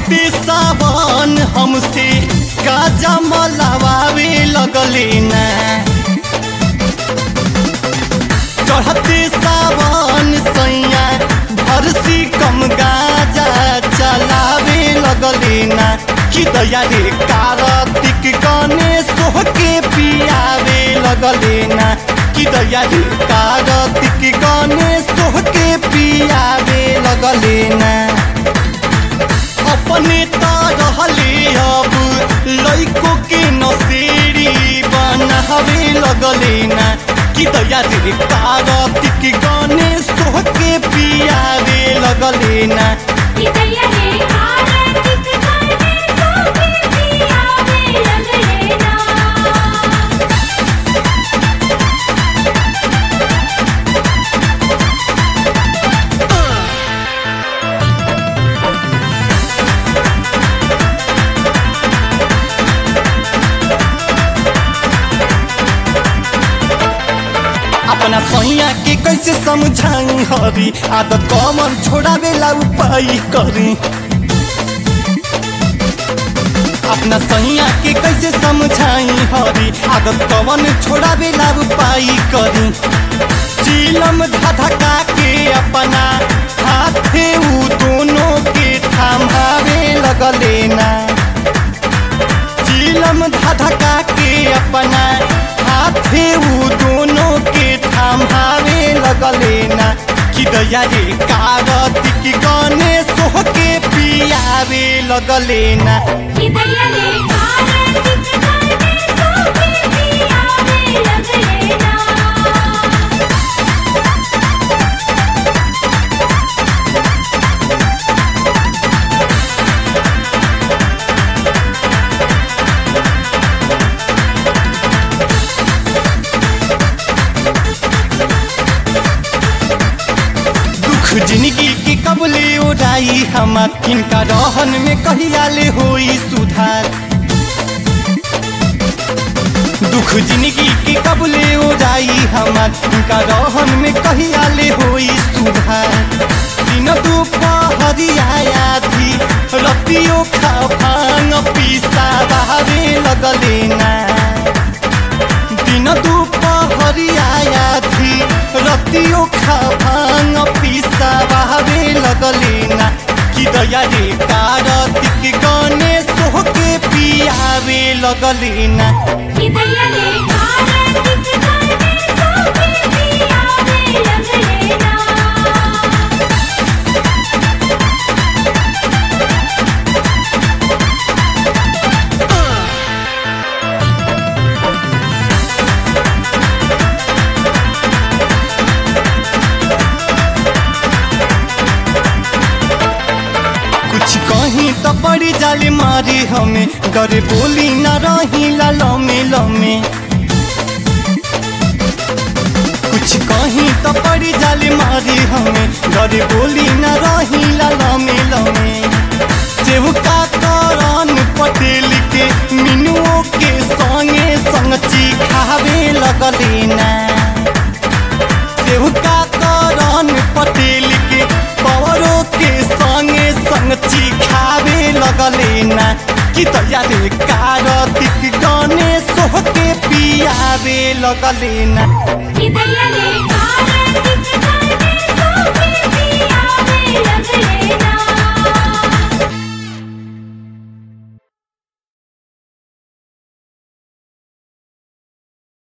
चढ़ते सावन हमसे गाजा मलावे लगले ना चढ़ते सावन सैया भरसी कम गाजा चलावे लगले ना कि दया रे कार्तिक गणेश के पियावे लगले ना कि दया रे कार्तिक गणेश के पियावे लगले ना अपने त रहले अब लैको के नसेरी बनावे लगले ना कि दया रे कार्तिक गणेश के पियावे लगले ना कितैया रे आरतिक करने सोके पियावे लगले ना अपना सैया के कैसे समझाई हरी आदत कमर छोड़ावे ला उपाय करी अपना सैया के कैसे समझाई हरी आदत कवन छोड़ावे ला उपाय करी चिलम धधका के अपना हाथे उ दोनों के थमावे लगले ना चिलम धधका के अपना हाथे उ दोनों के थमावे लगले ना कि दया रे कार्तिक गणेश के पियावे लगले ना कितैया रे आरतिक करने सोके पियावे लगले ना दुख जिंदगी के कबले उड़ाई हमार इनका रहन में कहिया ले होई सुधार दुख जिंदगी के कबले उड़ाई हमार इनका रहन में कहिया ले होई सुधार दिन दुपहरिया थी रतियो खा भांग पीसा बहावे लगले ना दिन दुपहरिया थी रतियो खा भांग पीसा बहावे लगले ना कि दया रे कार्तिक गणेश के पियावे लगले ना कितैया रे आरतिक करने सोके पियावे लगले ना कुछ कहीं तो बड़ी जाले मारी हमें गरे बोली न रही ला लमे लमे कुछ कहीं तो बड़ी जाले मारी हमें गरे बोली न रही ला लमे लमे सेवका करन पटेल के मिनुओं के संगे संगची खावे लगले ना सेवका करन पटेल के पवरो के संगे संगची खावे लगले ना कि तैया रे कार्तिक गणेश के पियावे लगले ना कितैया रे आरतिक करने सोके पियावे लगले